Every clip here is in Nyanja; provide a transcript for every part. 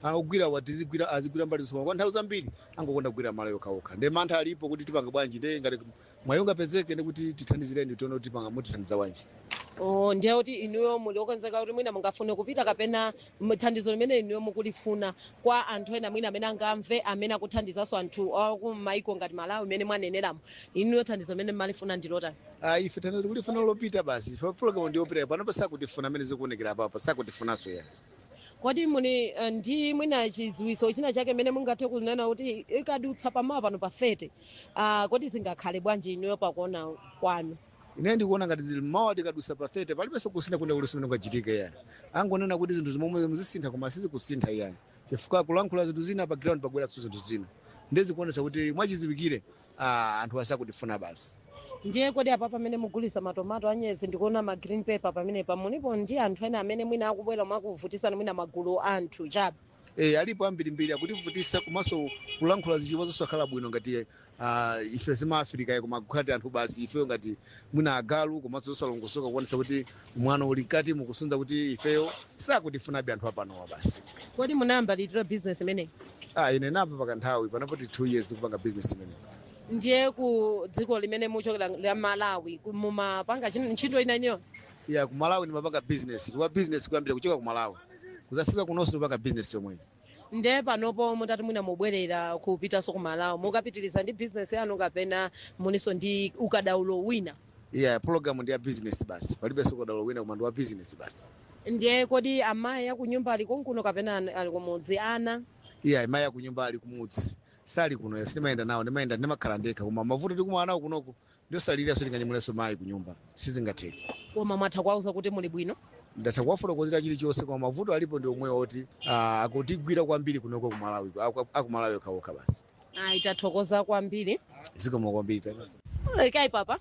akugwira watizigwira azigwira mbali zosoma kwa nthawi zambiri angokonda kugwira malo yokhaokha ndi mantha alipo kuti tipanga bwanji nde ngati mwayi ungapezeke ndi kuti tithandizireni tione kuti tipanga mutithandiza bwanji oh ndiye kuti inuyo muli okonzeka kuti mwina mungafune kupita kapena m- thandizo limene inuyo mukulifuna kwa anthu ena mwina amene angamve amene akuthandizanso anthu akumaiko ngati malawi imene mwaneneramo inuyo thandizo limene mmalifuna ndilotani Ah, ife thandizo tikulifuna lopita basi ife program ndiyopita panopa sakutifuna amene zikuonekera apapo sakutifunanso ya kodi muni eh, ndi mwina chidziwiso china chake mene mungathe kunena kuti ikadutsa pamawa pano pa 30 uh, kodi zingakhale bwanji inuyo pakuona kwanu ine ndikuona ngati zili mawa tikadusa pa 30 palibenso kusintha kuna kuliso mene kwachitika ya angonena kuti zinthu zimomwe muzisintha koma sizikusintha iya chifukwa kulankhula zinthu zina pa ground pabweranso zinthu zina ndezikuonesa kuti mwachiziwikire ah, anthu asakutifuna basi ndiye kodi apa pamene mugulisa matomato anyezi ndikuona ma green paper pamenepa munipo ndi anthu ena amene mwina akubwera mwakuvutisana mwina magulu anthu chabe Eh, alipo ambirimbiri akutivutisa komanso kulankhula zichiwa zosakhala bwino ngati uh, ife zimaafrika koma kukhati anthu basi ifeyo ngati mwina agalu komanso zosalongosoka kuonesa kuti mwano uli mkati mukusunza kuti ifeyo sakutifunabe anthu apanowa basi kodi munayamba litiro business imeneyi ah, ine napa pakanthawi panapoti two years tikupanga business imene ndiye ku dziko limene muchokera la malawi ku- mumapanga chin- ntchito ina iliyonse ya kumalawi ndimapanga business tiwa business kuyambira kuchoka kumalawi kuzafika kunonso ndipanga business yomweyo ndiye panopo mutati mwina mubwerera kupitanso ku malawi mukapitiriza ndi business yanu kapena muninso ndi ukadaulo wina yeah program ndi ya business basi palibenso ukadaulo wina koma ndi wa business basi ndiye kodi amayi akunyumba ali konkuno kapena an- ali kumudzi ana iya mayi akunyumba ali kumudzi sali kuno yasi ndimayenda nawo ndimayenda ndimakhala ndekha koma mavuto tikumana nawo kunoko ndiosaliriranso tinganyemulenso mayi kunyumba sizingatheke koma mwatha kuwauza kuti muli bwino ndatha kuwafotokozera chilichonse koma mavuto alipo ndi omwewo oti ah, akutigwira kwambiri kunoko kumalawi aku- akumalawi okhaokha basi ayi tathokoza kwambiri zikomo kwambiri kayi papa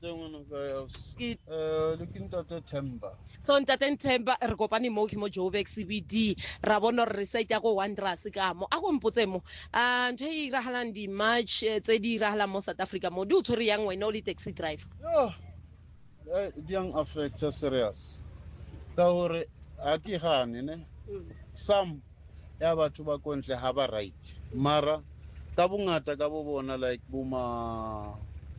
Ke- lekin tate temba so ntate nthemba re kopane mo ke mo joburg cbd ra bona gore re site ya ko wonders ka mo a ko mpotse mo um ntho e iragalang di-march eh, tse di iragalang mo south africa mo di o tshwere yang wena o le taxi driver yo di yang affecta serious ka gore a ke gane ne some ya batho ba kontle ga ba right mara ka bongata ka bo bona like boma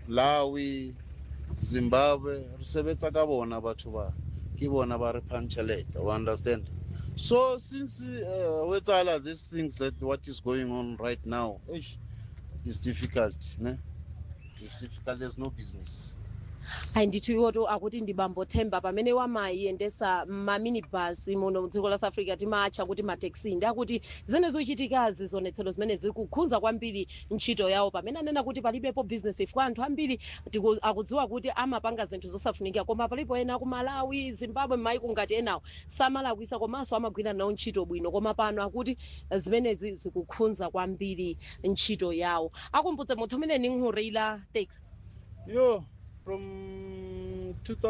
lawi zimbabwe re sebetsa ka bona batho ba ke bona ba re puncheleta o understand so since uh, ho etsagala these things that what is going on right now eish, is difficult ne it's difficult there's no business ayi ndithu iwoto akuti ndibambothemba pamene wamayendesa maminibus muno mdziko la south africa timatcha kuti mataxi ndi akuti zimene zikuchitikazi zionetsero zimene zikukhudza kwambiri ntchito yawo pamene anena kuti palibepo business ifika anthu ambiri tiku- akudziwa kuti amapanga zinthu zosafunika koma palipo ena ku malawi zimbabwe maiko ngati enawo samalakwisa komanso amagwira nawo ntchito bwino koma pano akuti zimenezi zikukhudza kwambiri ntchito yawo akumbutse munthu umene ninkhurira taxi yo from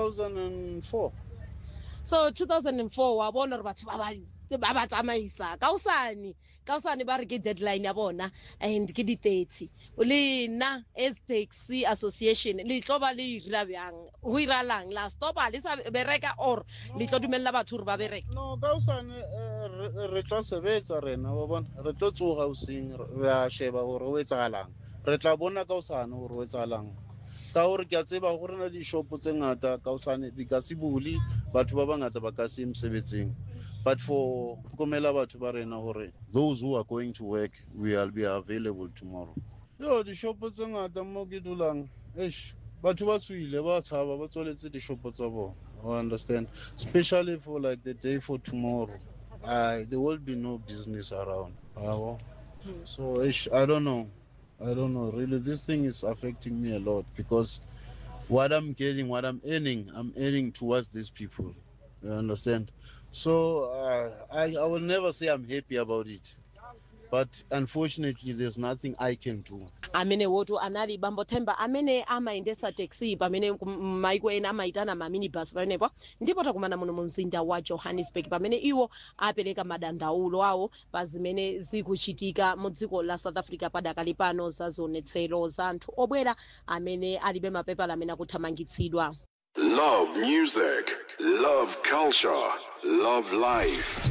2004 so 2004 wa bona gore batho ba ba- ba ba tsamaisa kaosane kaosane ba re ke deadline ya bona and ke di-thirty le nna as taxi association le tlo ba le ira bjang go iralang la stopa le sa bereka or le tlo dumelela batho gore ba bereka no ka osane re tla sebetsa rena wa bona re tlo tsoga oseng re a sheba gore o etsagalang re tla bona ka osane gore o etsagalang ka gore ke a tseba go rena dishopo tse ngata ka osane di ka se bule batho ba bangata ba ka se ye mosebetsing but for tlhokomela batho ba rena gore those who are going to work will be available tomorrow yo dishopo tse ngata mo ke dulang eish batho ba tswile ba tshaba ba tswaletse dishopo tsa bona I understand especially for like the day for tomorrow uh, there will be no business around Yabo. so ish, i don't know i don't know really this thing is affecting me a lot because what i'm getting what i'm earning i'm earning towards these people you understand so uh, I, I will never say i'm happy about it but unfortunately there's nothing i can do amene woto anali bambothemba amene amayendesa taxi pamene kum- maiko ena amayitana maminibus pamenepo ndipo takumana muno mu mzinda wa johannesburg pamene iwo apereka madandaulo awo pa zimene zikuchitika mu dziko la south africa padakali pano za zionetsero za anthu obwera amene alibe mapepala amene akuthamangitsidwa Love music, love culture, love life.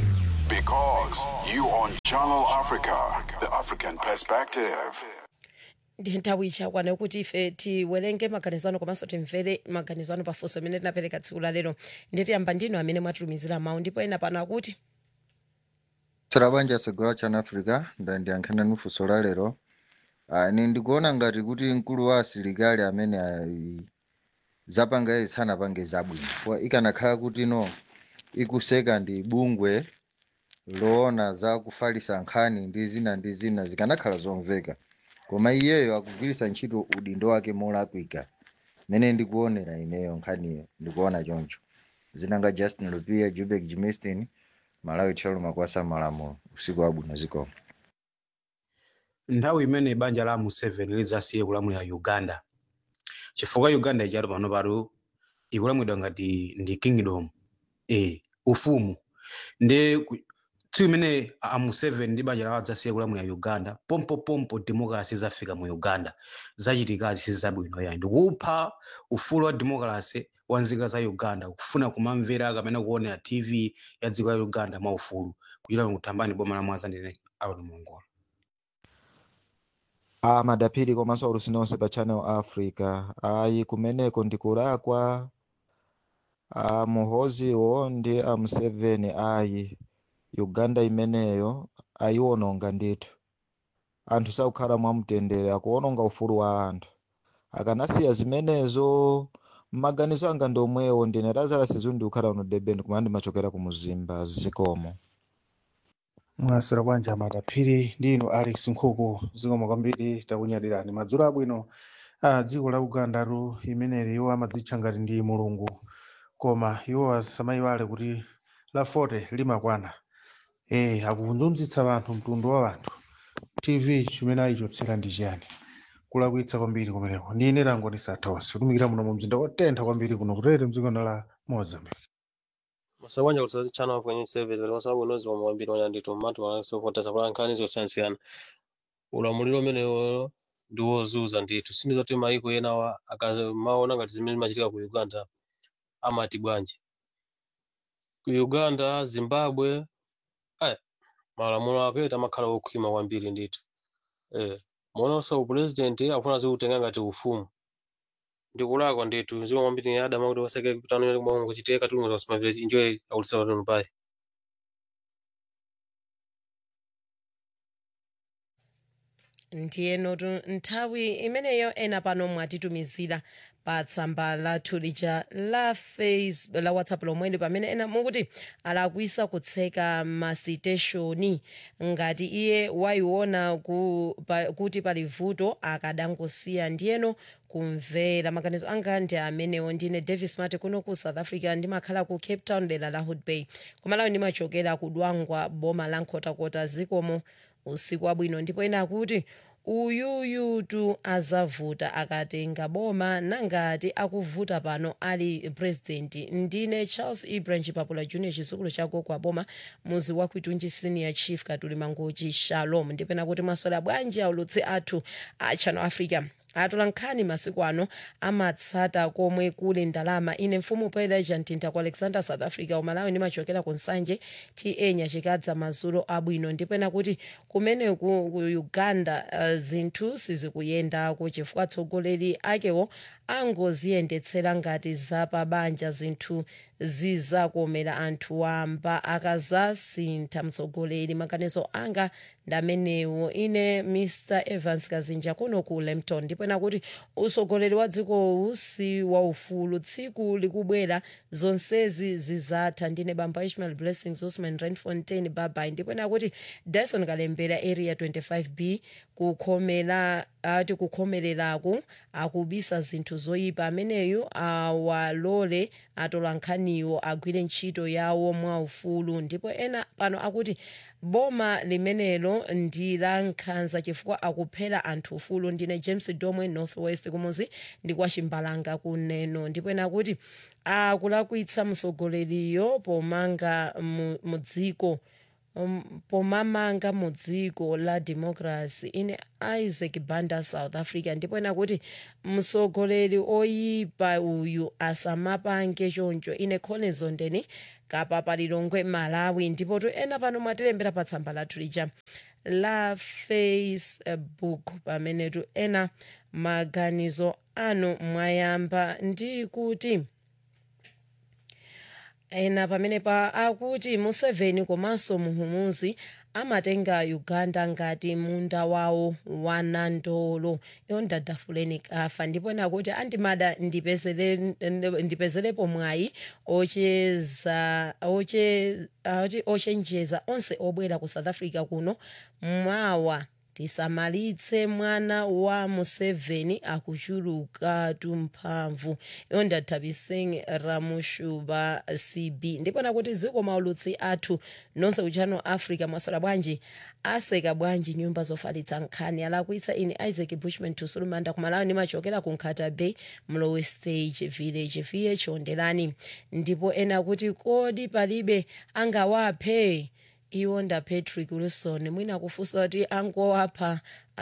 Because you on Channel Africa, the African perspective. ndi nthawi ichakwana kuti ife tiwerenge maganizano komanso timvere maganizano pafunso amene tinapereka tsiku la lero nditiyamba ndinu amene mwatitumizira mawu ndipo ena pano akuti tsala banja segula chana africa ndandiyankhana nufunso la lero Ah, ine ndikuona ngati kuti mkulu wa asilikali amene ali zapanga izi sanapange zabwino kwa ikanakhala kuti no ikuseka ndi bungwe loona za kufalisa nkhani ndi zina ndi zina zikanakhala zomveka koma iyeyo akugwiritsa ntchito udindo wake molakwika mene ndikuonera ineyo nkhaniyo ndikuona choncho zinanga justin lupia jubek jimistin malawi tchalo makwasa malamulo usiku wabwino zikomo nthawi imene banja la museveni lidzasiye kulamulira uganda chifukwa uganda ichatu pano patu ikulamulidwa ngati ndi kingdom e ufumu ndi ku- tsiku imene a museveni ndi banja lawo adzasiye kulamulira uganda pompopompo democracy zafika mu uganda zachitikazi sizabwino yayi ndikupha ufulu wa democracy wa nzika za uganda kufuna kumamvera kapena kuonera tv ya dziko la uganda mwaufulu kuchita kutambani boma la mwaza ndine aron mongola a madapiri komanso aulusi nonse pa channel africa ayi kumeneko ndikulakwa a muhoziwo ndi a museveni ayi uganda imeneyo ayiwononga ndithu anthu sakukhala mwamtendere akuwononga ufulu wa anthu akanasiya zimenezo mmaganizo anga ndi omwewo ndine lazarus zundi kukhala uno deben kumene ndimachokera ku muzimba zikomo mwasira bwanja madaphiri ndino alex nkhuku zikomo kwambiri takunyadirani madzulo abwino a dziko la ugandatu imeneli iwo amadzitcha ngati ndi mulungu koma iwo asamayiwale kuti la 40 limakwana e akuvunzunzitsa anthu mtundu wa anthu tv chimene ayichotsera ndi chiyani kulakwitsa kwambiri kumeneko ndine langoni sathaonse kutumikira muno mu mzinda wotentha kwambiri kuno kutete mdziko la mozambique masabanja kuti channel kwenye service wali wasabu unozi wa mwambiri wanya ndito matu wanasopota sabula nkhani zosiyanasiyana ulamuliro umenewo ndi wozuza ndithu sindi zoti maiko enawa akamaona ngati zimene zimachitika ku uganda amati bwanji ku uganda zimbabwe aya malamulo apeta amakhala okhwima kwambiri ndithu eh muonanso president akufuna zikutenga ngati ufumu ndikulakwa ndithu ziko kwambiri adama kuti waseke kutano kumwe kuchitika tulungu za kusimamira enjoy akulisa watu pai ndiyenotu nthawi imeneyo ena pano mwatitumizira pa tsamba lathu lija la face la whatsapp lomweli pamene ena mukuti alakwisa kutseka masiteshoni ngati iye wayiona ku, pa, kuti pali vuto akadangosiya ndiyeno kumvera maganizo anga ndi amenewo ndine davis mate kuno ku south africa ndimakhala ku cape town dera la hood bay kumalawi ndimachokera kudwangwa boma la nkhotakota zikomo usiku wabwino ndipo ena akuti uyuyutu azavuta akatenga boma nangati akuvuta pano ali president ndine charles ibrahim papula junior chizukulu chako kwa boma muzi wa kwitunji senior chief katuli mangochi shalom ndipena kuti mwasola bwanji aulutsi athu a channel africa atola nkhani masiku ano amatsata komwe kuli ndalama ine mfumu peleja mtinta ku alexander south africa umalawi ndimachokera ku nsanje ta nyachikadza mazulo abwino ndipena kuti kumene ku, ku uganda uh, zinthu sizikuyendako chifukwa atsogoleri akewo angoziyendetsera ngati zapabanja zinthu zizakomera anthu wamba akazasintha mtsogoleri maganizo anga ndamenewo ine mr evans kazinja kuno ku lempton ndipena kuti utsogoleri wa dzikowu si waufulu tsiku likubwera zonsezi zizatha ndine bamba ishmael blessings osman renfontain babai ndipena kuti dyson kalembera area 25b kukhomera ati kukhomereraku akubisa zinthu zoyipa ameneyu awalole atola nkhaniwo agwire ntchito yawo mwaufulu ndipo ena pano akuti boma limenelo ndi la nkhanza chifukwa akuphera anthu ufulu ndine james domwe northwest kumuzi ndi kwa chimbalanga kuneno ndipo ena kuti akulakwitsa msogoleriyo pomanga mu mu dziko um, pomamanga mu dziko la democracy ine isaac banda south africa ndipo ena kuti mtsogoleri oyipa uyu asamapange choncho ine collins ondeni kapapa lilongwe malawi ndipo to ena pano mwatilembera pa tsamba lathu lija la facebook pamenetu ena maganizo anu mwayamba ndi kuti ena pamene pa akuti museveni komanso muhumuzi amatenga uganda ngati munda wawo wa nandolo iyo ndadafuleni kafa ndipo ena kuti andimada ndipezele- ndipezerepo mwayi ocheza oche- oti- ochenjeza onse obwera ku south africa kuno mwawa tisamalitse mwana wa museveni akuchuluka tumphamvu iyo ndathabiseng ramushuba cb ndipo nakuti ziko maulutsi athu nonse kuchano africa mwasola bwanji aseka bwanji nyumba zofalitsa nkhani alakwitsa ine isaac bushman tusulumanda kumalawi nimachokera ku nkhata bay mlowe stage village viye chiondelani ndipo ena kuti kodi palibe angawaphe iwo nda patrick wilson mwina kufunsa kuti angowapha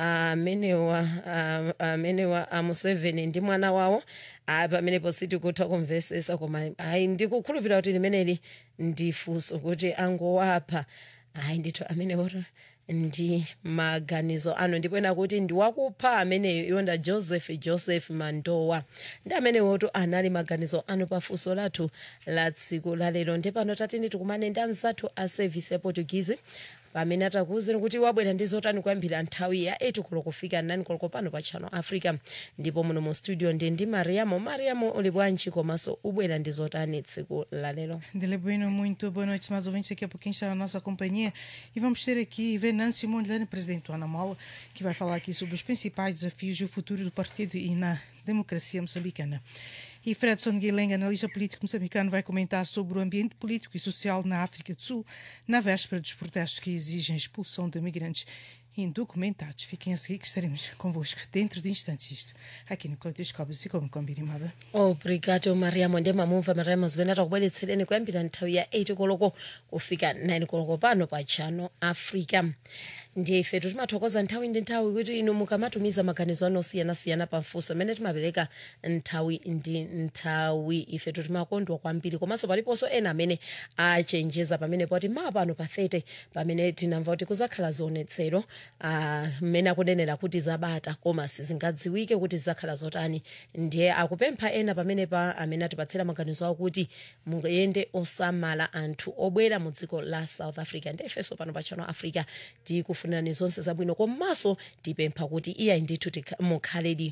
amenewa ah, amenewa amuseveni ndi mwana wawo ah, pamenepo sitikutha kumvesesa koma ayi ndikukhulupirira kuti limeneli ndi funso kuti angowapha ayi ndithu amenewoto ndi maganizo ano ndipo ena kuti ndiwakupha ameneyo iwonda joseph joseph mandowa ndi amenewoto anali maganizo ano pafunso lathu la tsiku lalero ndipano tatini tikumane ndi anzathu a service ya portuguese pamene atakuwuzeni kuti wabwera ndi zotani kuyambira nthawi ya 8 koloko kufika 9 koloko pano pa channel africa ndipo muno mu studio ndi ndi mariamo mariamo uli bwanji komanso ubwera ndi zotani tsiku lalero Dele Bueno, muito boa noite, mais ouvintes. Daqui a pouquinho está a nossa companhia e vamos ter aqui Venâncio Mondlane, presidente do Anamola, que vai falar aqui sobre os principais desafios e o futuro do partido e na democracia moçambicana. E Fredson Guilenga, analista político moçambicano, vai comentar sobre o ambiente político e social na África do Sul, na véspera dos protestos que exigem a expulsão de migrantes indocumentados. Fiquem a seguir que estaremos convosco dentro de instantes isto, aqui no Coletoscópio, e como combinado. obrigado mariamo ndi mamumva mariamo zimene atakubweretsereni kuyambira nthawi ya 8 koloko kufika 9 koloko pano pa channel africa ndiye ifetu timathokoza nthawi ndi nthawi kuti inu mukamatumiza maganizo anu osiyanasiyana pafunso amene timapereka nthawi ndi nthawi ifetu timakondwa kwambiri komanso paliponso ena amene achenjeza pamene poti maa pano pa 30 pamene tinamva kuti kuzakhala zionetsero ah, mmene akunenera kuti zabata koma sizingadziwike kuti zidzakhala zotani ndiye akupempha ena pamene pa amene atipatsira maganizo awo kuti muyende osamala anthu obwera mu dziko la south africa ndi ifenso pano pa channel africa tikufunirani zonse zabwino komanso tipempha kuti iyayi ndithu tikha- mukhaledi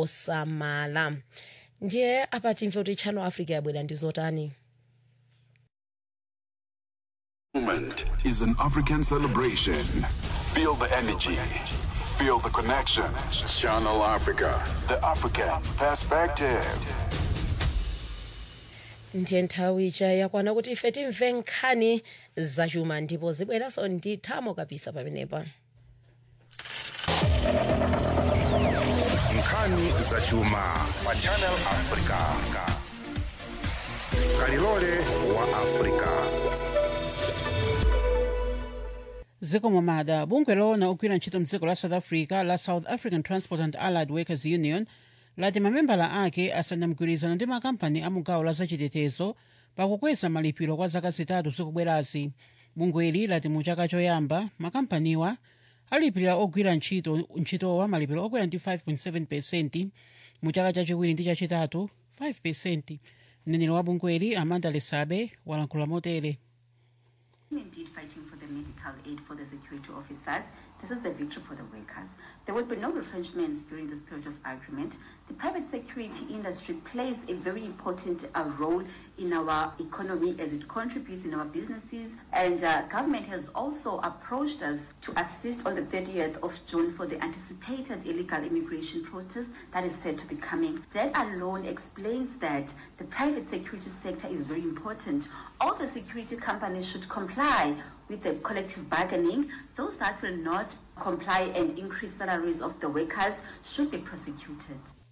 osamala ndiye apa timve kuti channel africa yabwera ndi zotani Moment is an African celebration. Feel the energy. Feel the connection. Channel Africa. The African perspective. ndiye nthawi ija yakwana kuti ife timve nkhani zachuma ndipo zibweranso ndi thamo kabisa pamenepa nkhani zachuma pa channel africa kalilole wa africa zikomo mada bungwe lona ogwira ntchito mdziko la south africa la south african transport and allied workers union lati mamembala ake asayina mgwirizano ndi makampani a mugawo la zachitetezo pakukweza malipiro kwa zaka zitatu zikubwerazi bungweli lati mu chaka choyamba makampaniwa alipirira ogwira ntchito ntchitowa malipiro okwera ndi 5.7 pesenti mu chaka chachiwiri ndi chachitatu 5 pesenti mneneri wa bungweli amanda lesabe walankhula motere Indeed, fighting for the medical aid for the security officers. This is a victory for the workers. There will be no retrenchments during this period of agreement. The private security industry plays a very important uh, role in our economy as it contributes in our businesses. And uh, government has also approached us to assist on the 30th of June for the anticipated illegal immigration protest that is said to be coming. That alone explains that the private security sector is very important. All the security companies should comply with the collective bargaining. Those that will not comply and increase salaries of the workers should be prosecuted.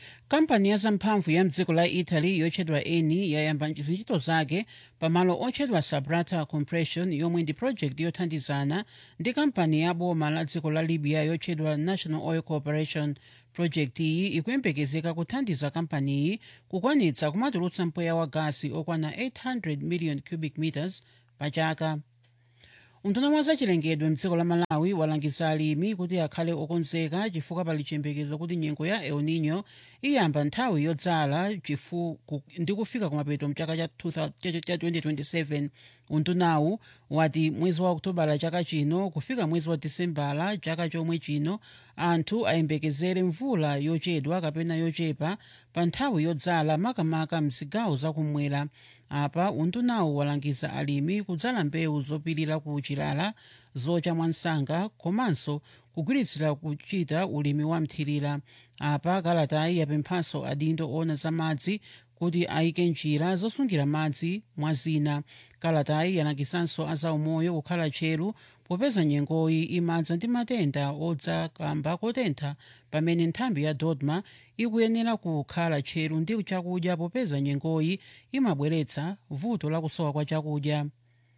kampani ya zamphamvu ya mdziko la italy yotchedwa eni yayamba ntchito zake pamalo otchedwa sabrata compression yomwe ndi project yothandizana ndi kampani ya boma la dziko la libya yotchedwa national oil corporation project iyi ikuyembekezeka kuthandiza kampaniyi kukwanitsa kumatulutsa mpweya wa gasi okwana 800 million cubic meters pa chaka unduna wa zachilengedwe mdziko la malawi walangiza alimi kuti akhale okonzeka chifukwa pali chiyembekezo kuti nyengo ya el nino iyamba nthawi yodzala chifu- ku- ndi kufika kumapeto mchaka cha 2000 cha- cha 2027 undunawu wati mwezi wa okutobala chaka chino kufika mwezi wa disembala chaka chomwe chino anthu ayembekezere mvula yochedwa kapena yochepa pa nthawi yodzala makamaka mzigawo zakumwera apa undunawu walangiza alimi kudzala mbewu zopirira ku chilala zocha mwansanga komanso kugwiritsira kuchita ulimi wa mthirira apa kalatayi yapemphanso adindo ona za madzi kuti ayike njira zosungira madzi mwa zina kalatayi yalangizanso azaumoyo kukhala tcheru popeza nyengoyi imadza ndi matenda odza kamba kotentha pamene nthambi ya dodma ikuyenera kukhala tcheru ndi chakudya popeza nyengoyi imabweretsa vuto lakusowa kwa chakudya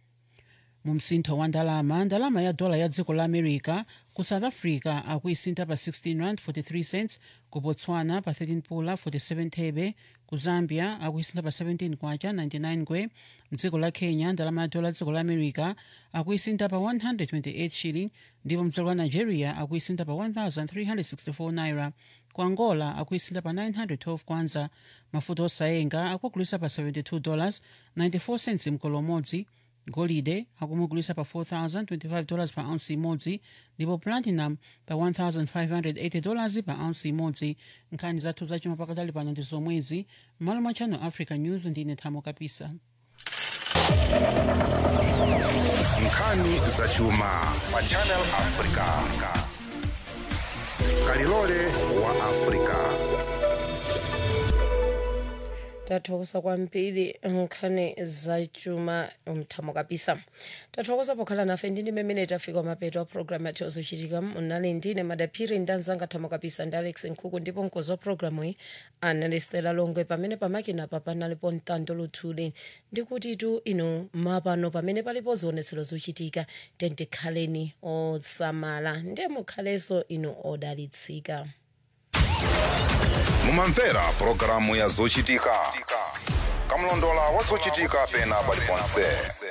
mu msintho wa ndalama ndalama ya dola ya dziko la america ku south africa akuisintha pa 16 rand 43 cents ku botswana pa 13 pula 47 thebe ku zambia akuisintha pa 17 kwacha 99 ngwe mdziko la kenya ndalama ya dola ya dziko la america akuisintha pa 128 shilling ndipo mdziko la nigeria akuisintha pa 1364 naira ku angola akuisintha pa 912 kwanza mafuta osayenga akugulisa pa 72 dollars 94 cents mkolo umodzi golide akumugulisa pa 4025 dollars pa ounce imodzi ndipo platinum pa 1580 dollars pa ounce imodzi nkhani zathu zachuma pakatali pano ndi zomwezi m'malo mwa channel africa news ndine thamo kapisa nkhani zachuma pa channel africa kalilole wa africa tathokoza kwambiri nkhani zachuma mthamo kapisa tathokoza pokhala nafe ndine mmene tafika mapeto a programu yathu yozochitika munali ndine madaphiri ndi anzanga thamo kapisa ndi alex nkhuku ndipo mkozi wa programu iyi anali stela longwe pamene pamakina pa panalipo mtando luthuli ndikuti tu inu mapano pamene palipo zionetsero zochitika tentikhaleni osamala ndiye mukhalenso inu odalitsika mumamvera pulogalamu ya zochitika kamlondola wa zochitika pena paliponse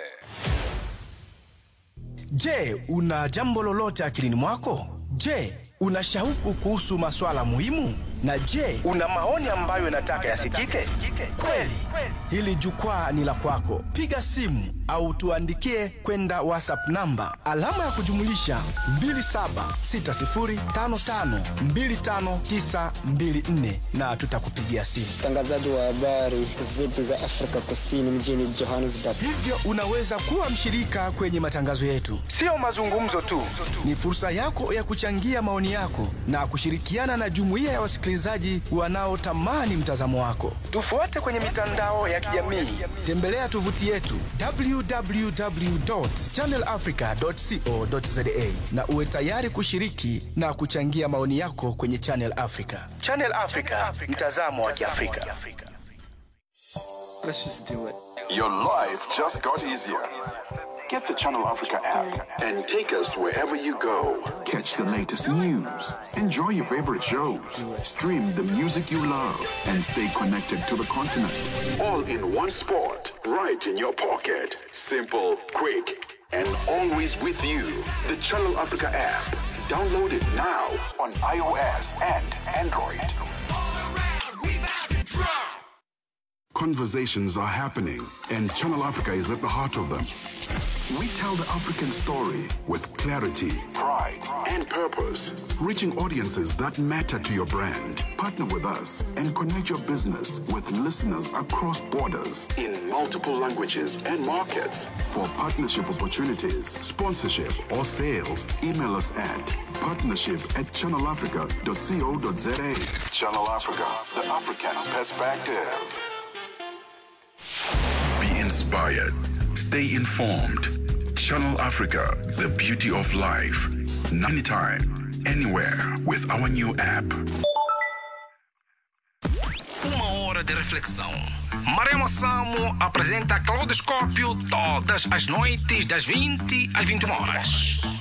Je, una jambo lolote akilini mwako? Je, una shauku kuhusu maswala muhimu? Na je, una maoni ambayo unataka yasikike? Kweli, hili jukwaa ni la kwako. Piga simu au tuandikie kwenda WhatsApp namba alama ya kujumulisha 2760552594 na tutakupigia simu. mtangazaji wa habari zetu za Afrika Kusini mjini Johannesburg. Hivyo unaweza kuwa mshirika kwenye matangazo yetu. Sio mazungumzo tu, ni fursa yako ya kuchangia maoni yako na kushirikiana na jumuiya ya wasikilizaji wanaotamani mtazamo wako. Tufuate kwenye mitandao ya kijamii, tembelea tovuti yetu www.channelafrica.co.za na uwe tayari kushiriki na kuchangia maoni yako kwenye Channel Africa. Channel Africa, mtazamo wa Kiafrika. Let's just do it. Your life just got easier. Get the Channel Africa app and take us wherever you go. Catch the latest news, enjoy your favorite shows, stream the music you love, and stay connected to the continent. All in one spot, right in your pocket. Simple, quick, and always with you. The Channel Africa app. Download it now on iOS and Android. Conversations are happening, and Channel Africa is at the heart of them. We tell the African story with clarity, pride, and purpose, reaching audiences that matter to your brand. Partner with us and connect your business with listeners across borders in multiple languages and markets. For partnership opportunities, sponsorship, or sales, email us at partnership at channelafrica.co.za. Channel Africa, the African perspective. Be inspired. Stay informed. Channel Africa, the beauty of life. Anytime, anywhere with our new app. reflexão. Maremo Samo apresenta Claudoscópio todas as noites das 20 às 21 horas.